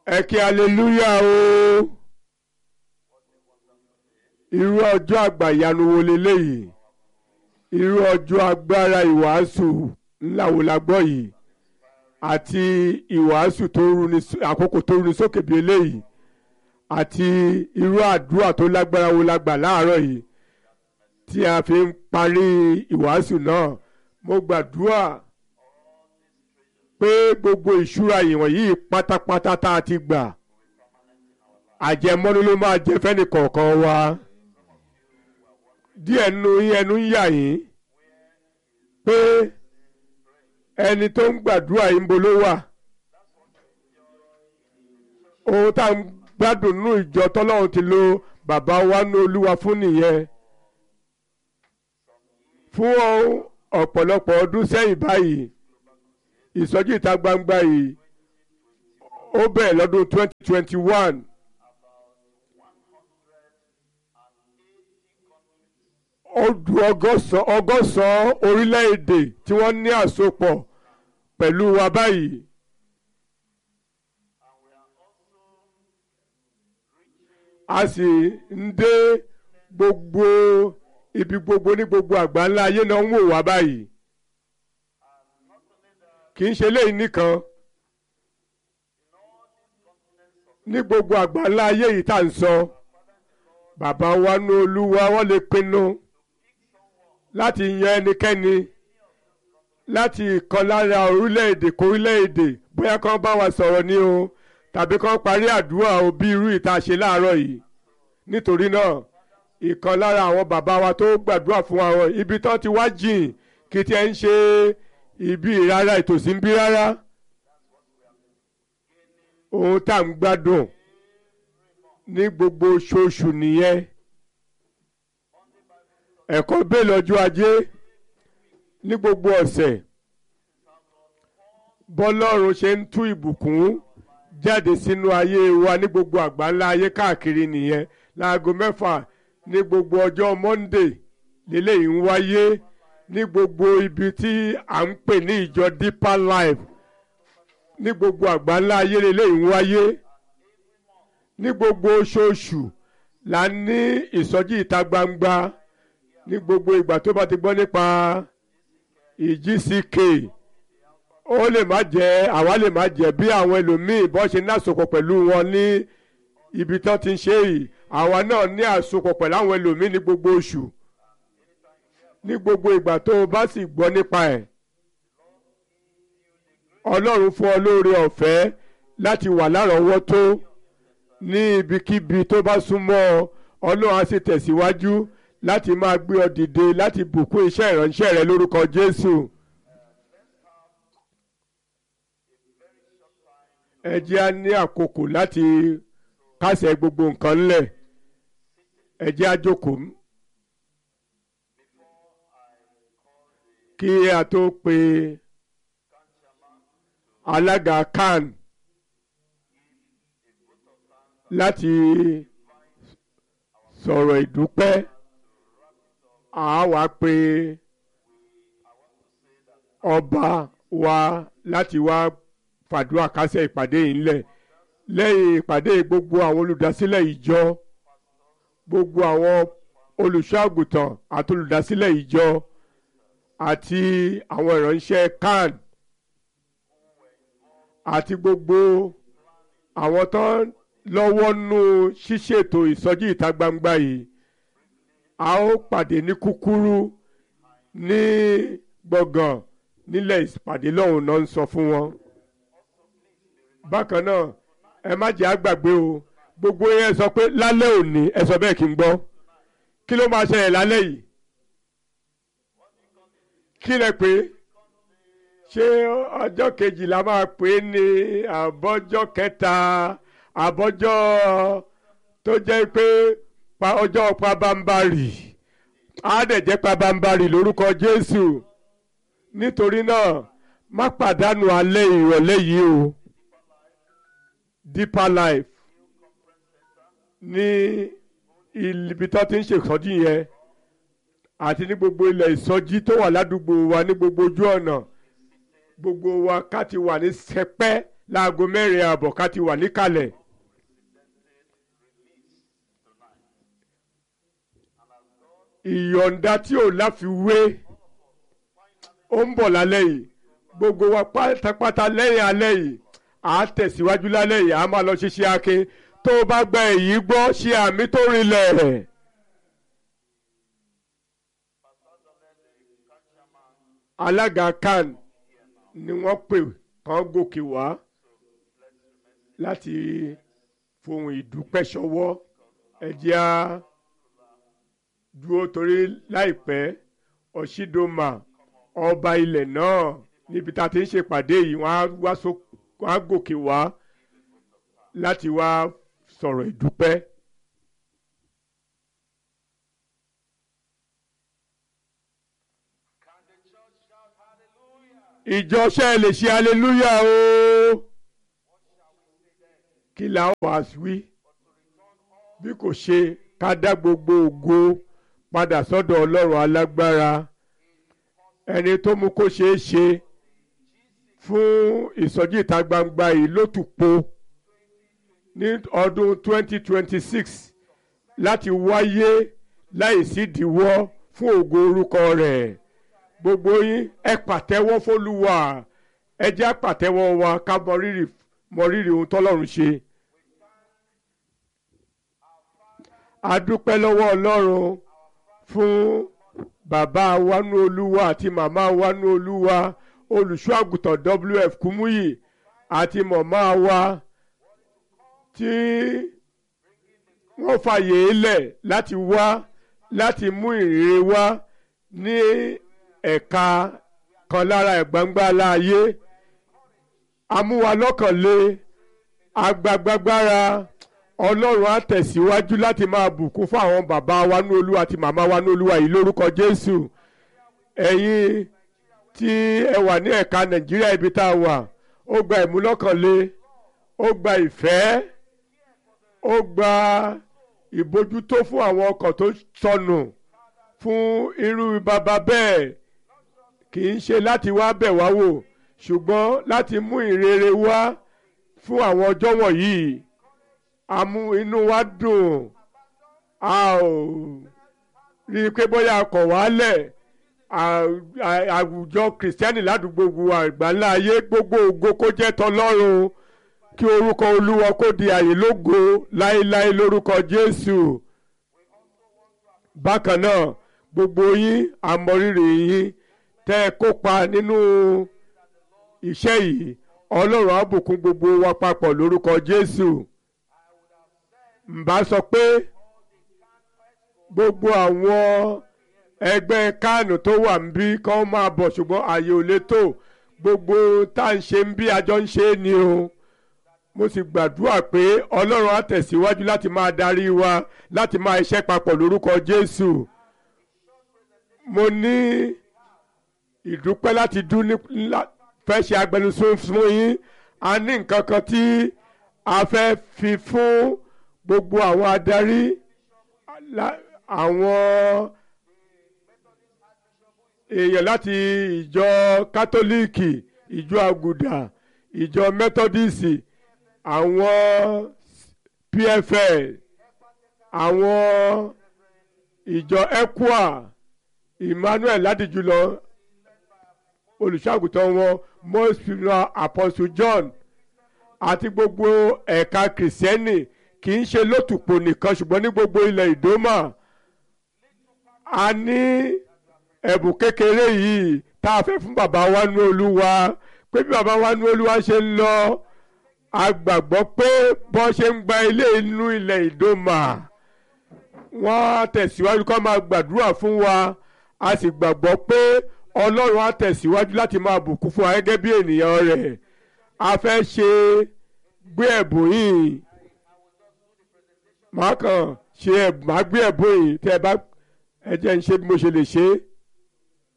ẹ kí aleluya o irú ọjọ́ àgbàyanu wo leléyìí irú ọjọ́ agbára ìwàásù ńlá wo la gbọ́ yìí àti ìwàásù tó runi àkókò tó runi sókè bí eléyìí àti irú àdúrà tó lágbára wo la gbà láàárọ̀ yìí tí a fi ń parí ìwàásù náà mo gbàdúrà pé gbogbo ìṣúra ìwọ̀nyí pátápátá tá a ti gbà àjẹmọ́nú ló máa jẹ fẹ́ni kọ̀ọ̀kan wa díẹ̀ nínú yín ẹnu ń yà yín pé ẹni tó ń gbàdúrà yín bo ló wà ohun tá à ń gbádùn nínú ìjọ tọ́lọ́run ti lo bàbá wa ní olúwa fún nìyẹn fún ọ̀pọ̀lọpọ̀ ọdún sẹ́yìn báyìí ìsọjí ìta gbangba yìí ó bẹ̀rẹ̀ lọ́dún 2021 ó du ọgọ́sàn-án orílẹ̀-èdè tí wọ́n ní àsopọ̀ pẹ̀lú wa báyìí. a sì ń dé gbogbo ibi gbogbo ní gbogbo àgbáńlá ayé náà ń wò wá báyìí kì í ṣe léyìí nìkan ní gbogbo àgbáńlá ayé yìí tá à ń sọ bàbá wa ní olúwa wọ́n lè pinnu láti yan ẹnikẹ́ni láti ìkan lára orílẹ̀-èdè kórílẹ̀-èdè bóyá kán bá wa sọ̀rọ̀ ni o tàbí kán parí àdúrà o bí irú ìta ṣe láàárọ̀ yìí nítorí náà ìkan lára àwọn bàbá wa tó gbàdúrà fún àwọn ibi tán ti wá jìn kí tí ẹ ń ṣe ibi rárá ìtòsí ń bí rárá ohun tá à ń gbádùn ní gbogbo oṣooṣù nìyẹn ẹ̀kọ́ bẹ́ẹ̀ lọ́jọ́ ajé ní gbogbo ọ̀sẹ̀ bọ́lọ́run ṣe ń tú ìbùkún jáde sínú ayé wa ní gbogbo àgbáńlá ayé káàkiri nìyẹn láago mẹ́fà ní gbogbo ọjọ́ Monday lélẹ́yìí ń wáyé ní gbogbo ibi tí à ń pè ní ìjọ Deeper Life ní gbogbo àgbáńlá ayé lélẹ́yìí ń wáyé ní gbogbo oṣooṣù là ń ní ìsọjí ìta gbangba ní gbogbo ìgbà tó bá ti gbọ́ nípa ìjísíkè ó lè má jẹ́ àwa lè má jẹ́ bí àwọn ẹlòmíì bọ́ ṣe ní àsopọ̀ pẹ̀lú wọn ní ibi tán ti ń ṣe yìí àwa náà ní àsopọ̀ pẹ̀lú àwọn ẹlòmíì ní gbogbo oṣù ní gbogbo ìgbà tó o bá sì gbọ́ nípa ẹ̀ ọlọ́run fún ọ lóore ọ̀fẹ́ láti wà lárọ̀ọ́wọ́tó ní ibikíbi tó bá súnmọ́ ọ ọlọ́run á sì tẹ̀síwájú láti máa gbé ọ dìde láti bùkún iṣẹ́ ìránṣẹ́ rẹ lórúkọ Jésù. ẹ jẹ́ á ní àkókò láti kásẹ̀ gbogbo nǹkan ńlẹ̀ ẹ jẹ́ á jókòó. kí a tó pe alága CAN láti sọ̀rọ̀ ìdúpẹ́ a wá pe ọba wa láti wá fàdúrà kásẹ̀ ìpàdé yìí ńlẹ̀ lẹ́yìn ìpàdé gbogbo àwọn olùdásílẹ̀ ìjọ gbogbo àwọn olùṣọ́àgùtàn àti olùdásílẹ̀ ìjọ àti àwọn ìránṣẹ́ CAN àti gbogbo àwọn tó lọ́wọ́ nú ṣíṣètò ìsọjí ìta gbangba yìí a ó pàdé ní kúkúrú ní gbọ̀ngàn nílẹ̀ ìpàdé lọ́hùn náà ń sọ fún wọn. bákan náà ẹ má jẹ́ àgbàgbé o gbogbo yẹn sọ pé lálẹ́ òní ẹ sọ bẹ́ẹ̀ kí n gbọ́ kí ló máa ṣẹlẹ̀ lálẹ́ yìí kí lẹ pé ṣé ọjọ́ kejìlá máa pè é ní àbọ́jọ́ kẹta àbọ́jọ́ tó jẹ́ pé ọjọ́ pabambarì á dẹ̀ jẹ́ pabambarì lórúkọ Jésù nítorí náà má pàdánù alẹ́ ìrọ̀lẹ́ yìí o Deeper Life ní ibi tó ti ń ṣèkọ́jú yẹn àti ní gbogbo ilẹ̀ ìsọjí tó wà ládùúgbò wa ní gbogbo ojú ọ̀nà gbogbo wa ká ti wà ní sẹpẹ́ láago mẹ́rin ààbọ̀ ká ti wà níkàlẹ̀. ìyọ̀ǹda tí ò láfiwé ó ń bọ̀ lálẹ́ yìí gbogbo wa pátápátá lẹ́yìn alẹ́ yìí à á tẹ̀síwájú lálẹ́ yìí à á máa lọ ṣiṣẹ́ akin tó o bá gba èyí gbọ́ ṣe àmì tó rinlẹ̀. alága kan ni wọ́n pè kán gòkè wá láti fohùn ìdúpẹ́ ṣọwọ́ ẹ jẹ́ á dúró torí láìpẹ́ ọ̀ṣídọ́mà ọba ilẹ̀ náà níbi tá a ti ń ṣèpàdé yìí wọ́n á wá so wọ́n á gòkè wá láti wá sọ̀rọ̀ ìdúpẹ́. ìjọṣẹ́ lè ṣe aleluya o kí la ó wá wí bí kò ṣe ká dá gbogbo ògo padà sọ́dọ̀ ọlọ́run alágbára ẹni tó mú kó ṣeé ṣe fún ìsọjí ìta gbangba yìí lótùpó ní ọdún 2026 láti wáyé láìsí ìdíwọ́ fún ògo orúkọ rẹ̀ gbogbo yín ẹ pàtẹ́wọ́ fólúwa ẹ jẹ́ pàtẹ́wọ́ wa ká mọ rírì mọ rírì ohun tọ́lọ́run ṣe. a dúpẹ́ lọ́wọ́ ọlọ́run fún bàbá wánú olúwa àti màmá wánú olúwa olùṣọ́ àgùntàn wf kúmúyì àti mọ̀mọ́ wa tí wọ́n fàyè lẹ̀ láti wá láti mú ìrere wá ní ẹ̀ka kan lára ẹ̀gbọ́ngbá láàyè amúwalọ́kànlé agbagbagbára ọlọ́run á tẹ̀síwájú láti máa bùkún fún àwọn bàbá wa ní olúwa àti màmá wa ní olúwa yìí lórúkọ jésù ẹ̀yin tí ẹ wà ní ẹ̀ka nàìjíríà ibi tá a wà ó gba ìmúlọ́kànlé ó gba ìfẹ́ ó gba ìbójútó fún àwọn ọkọ̀ tó sọnù fún irú bàbá bẹ́ẹ̀ kì í ṣe láti wá bẹ̀ wá wò ṣùgbọ́n láti mú ìrere wá fún àwọn ọjọ́ wọ̀nyí àmú inú wa dùn a ò rí i pé bóyá a kọ̀ wálẹ̀ àwùjọ kìrìsìtẹ́nì ládùúgbò gbogbo àgbáńlá ayé gbogbo ògo kó jẹ́ tọlọ́run kí orúkọ olúwa kó di àyè lógo láéláé lórúkọ jésù bákan náà gbogbo yín àmọrírì yín tẹ́ ẹ kópa nínú iṣẹ́ yìí ọlọ́run á bùkún gbogbo wa papọ̀ lórúkọ jésù ǹbá sọ pé gbogbo àwọn ẹgbẹ́ kánù tó wà ń bí kán máa bọ̀ ṣùgbọ́n ààyè ò lè tó gbogbo tá à ń ṣe ń bí àjọ ń ṣe é ni o mo sì gbàdúrà pé ọlọ́run á tẹ̀síwájú láti máa darí wa láti máa iṣẹ́ papọ̀ lórúkọ jésù mo ní ìdúpẹ́ láti dún ní fẹ́ ṣe agbẹnusọ fún yín a ní nǹkan kan tí a fẹ́ fi fún gbogbo àwọn adarí àwọn èèyàn láti ìjọ kátólíìkì ìjọ àgùdà ìjọ mẹ́tọ́díìsì àwọn pfl àwọn ìjọ ecua emmanuel ládìjúlọ olùṣàgùtàn wọn mọ́sùlùmí apostle john àti gbogbo ẹ̀ka kìrìsìtẹ́nì kì í ṣe lótùpò nìkan ṣùgbọ́n ní gbogbo ilẹ̀ ìdómà a ní ẹ̀bùn kékeré yìí tá a fẹ́ fún bàbá wa ní olúwa pé bí bàbá wa ní olúwa ṣe ń lọ a gbàgbọ́ pé bọ́n ṣe ń gba ilé inú ilẹ̀ ìdómà wọ́n á tẹ̀síwájú kó máa gbàdúrà fún wa a sì gbàgbọ́ pé ọlọ́run á tẹ̀síwájú láti máa bùkún fún wa gẹ́gẹ́ bí ènìyàn rẹ̀ a fẹ́ ṣe gbé ẹ̀bùn yìí màá kàn ṣe máa gbé ẹ̀bùn yìí tẹ́ ẹ bá ẹ jẹ́ ń ṣe bí mo ṣe lè ṣe é